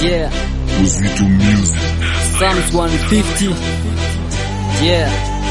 Yeah, was Vito Music. Psalms 150. Yeah,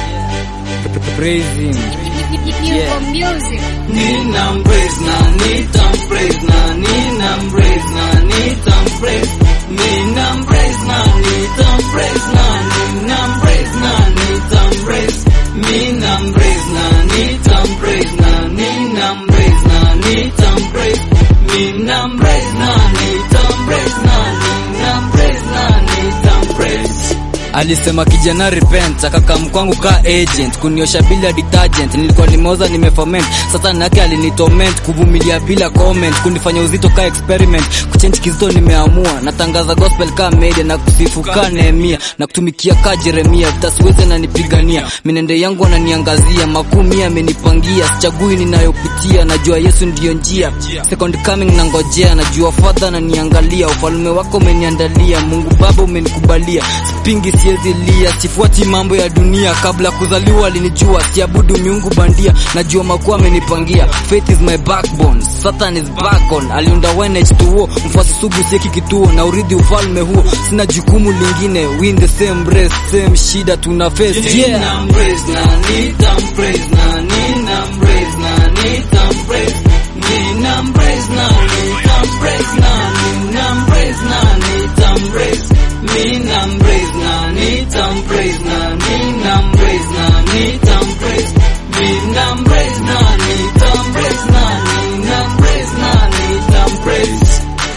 praise him. Yeah. music. Ninam praise na nitam praise na ninam praise na nitam praise Ninam praise na nitam praise na ninam praise na nitam praise Ninam praise na nitam praise na ninam praise na nitam praise Ninam praise na nitam praise na ninam praise na nitam praise Alisema kijana repent, akaka mkwangu ka agent, kuniosha bila detergent, nilikuwa nimeoza nimeferment, sasa nake alinitorment, kuvumilia bila comment, kunifanya uzito ka experiment, kuchange kizito nimeamua, natangaza gospel ka media na kusifu ka Nehemia, na kutumikia ka Jeremia, vitasiweze na nipigania, minende yangu ananiangazia, makumi amenipangia, sichagui ninayopitia, najua Yesu ndiyo njia, second coming nangojea, najua Father ananiangalia, ufalme wako umeniandalia, Mungu Baba umenikubalia, sipingi siezi lia, sifuati mambo ya dunia, kabla kuzaliwa alinijua, siabudu miungu bandia, najua makuwa amenipangia, faith is my backbone, Satan is back on, aliunda YNH2O, mfuasi sugu sieki kituo, na urithi ufalme huo, sina jukumu lingine, win the same race, same shida tuna face, yeah. Ninam praise na nitam praise na ninam praise na nitam praise Ninam praise na nitam praise na ninam praise na nitam praise Ninam praise na nitam praise na ninam praise na nitam praise Ninam praise na nitam praise na ninam praise na nitam praise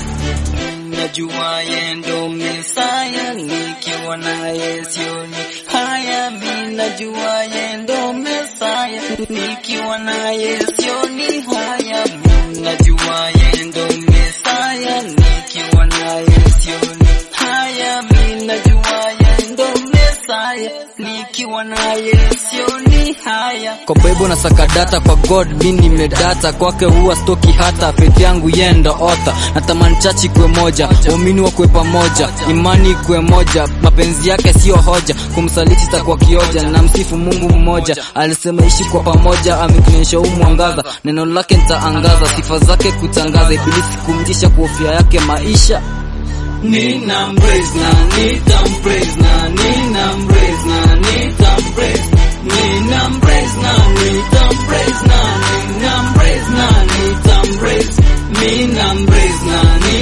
Najua yendo Mesaya nikiwa naye sioni haya, mi najua yendo Mesaya nikiwa naye sioni haya, mi najua yendo Mesaya nikiwa naye sioni haya, mi najua yendo Mesaya nikiwa naye sioni haya. kwa Bible na saka data kwa God mi nimedata kwake huwa stoki hata faith yangu yenda ota natamani chachi kwe moja waumini wa kwe pamoja imani kwe moja mapenzi yake sio hoja kumsaliti takuwa kioja na msifu Mungu mmoja alisema ishi kwa pamoja ametuonyesha huu mwangaza neno lake nitaangaza sifa zake kutangaza ibilisi kumtisha kuhofia yake maisha Ninam praise na nitam praise na ninam praise na nitam praise Ninam praise na nitam praise na ninam praise na nitam praise Ninam praise na